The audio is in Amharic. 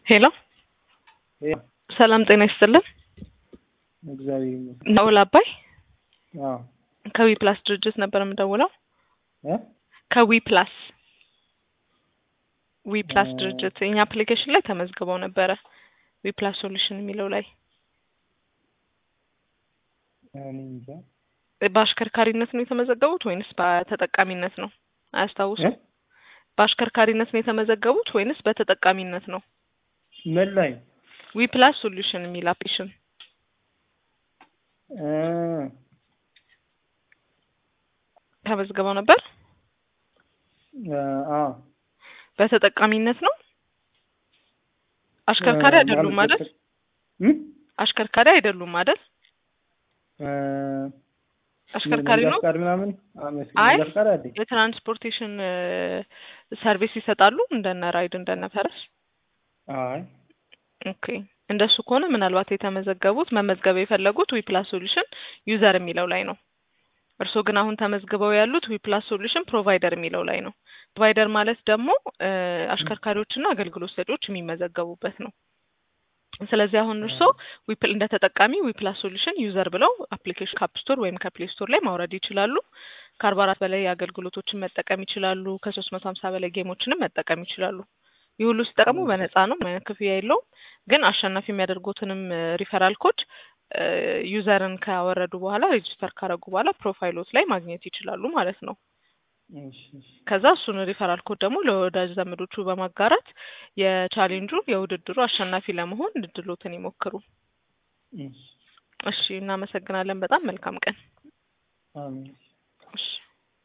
ሄሎ ሰላም ጤና ይስጥልን። እግዚአብሔር ይመስገን። ናኦል አባይ አዎ ከዊ ፕላስ ድርጅት ነበር የምደውለው። እ ከዊ ፕላስ ዊ ፕላስ እ ድርጅት እኛ አፕሊኬሽን ላይ ተመዝግበው ነበረ። ዊ ፕላስ ሶሉሽን የሚለው ላይ እኔ እንጃ በአሽከርካሪነት ነው የተመዘገቡት ወይንስ በተጠቃሚነት ነው? እ አያስታውሱም? በአሽከርካሪነት ነው የተመዘገቡት ወይንስ በተጠቃሚነት ነው? ምን ላይ ዊ ፕላስ ሶሉሽን የሚል አፕሊኬሽን እ ተመዝግበው ነበር። እ አዎ በተጠቃሚነት ነው። አሽከርካሪ እ አይደሉም ማለት አይደል? እ አሽከርካሪ አይደሉም አይደል? እ አሽከርካሪ መንጃ ነው። ፈቃድ ምናምን አዎ፣ መስኪን አይ መንጃ ፈቃድ አለኝ። የትራንስፖርቴሽን ሰርቪስ ይሰጣሉ እንደነ ራይድ እንደነ ፈረስ። አይ ኦኬ እንደሱ ከሆነ ምናልባት የተመዘገቡት መመዝገብ የፈለጉት ዊ ፕላስ ሶሉሽን ዩዘር የሚለው ላይ ነው። እርስዎ ግን አሁን ተመዝግበው ያሉት ዊ ፕላስ ሶሉሽን ፕሮቫይደር የሚለው ላይ ነው። ፕሮቫይደር ማለት ደግሞ እ አሽከርካሪዎችና አገልግሎት ሰጪዎች የሚመዘገቡበት ነው። ስለዚህ አሁን እርስዎ ዊፕል እንደ ተጠቃሚ ዊ ፕላስ ሶሉሽን ዩዘር ብለው አፕሊኬሽን ከአፕ ስቶር ወይም ከፕሌይ ስቶር ላይ ማውረድ ይችላሉ። ከአርባ አራት በላይ አገልግሎቶችን መጠቀም ይችላሉ። ከሶስት መቶ ሀምሳ በላይ ጌሞችንም መጠቀም ይችላሉ። ይህ ሁሉ ሲጠቀሙ በነፃ ነው፣ ምንም አይነት ክፍያ የለውም። ግን አሸናፊ የሚያደርጉትንም ሪፈራል ኮድ ዩዘርን ካወረዱ በኋላ ሬጂስተር ካረጉ በኋላ ፕሮፋይሎት ላይ ማግኘት ይችላሉ ማለት ነው። እሺ እሺ ከዛ እሱን ሪፈራል ኮድ ደግሞ ለወዳጅ ዘመዶቹ በማጋራት የቻሌንጁ የውድድሩ አሸናፊ ለመሆን እድሎትን ይሞክሩ። እሺ እሺ፣ እናመሰግናለን። በጣም መልካም ቀን። አሜን። እሺ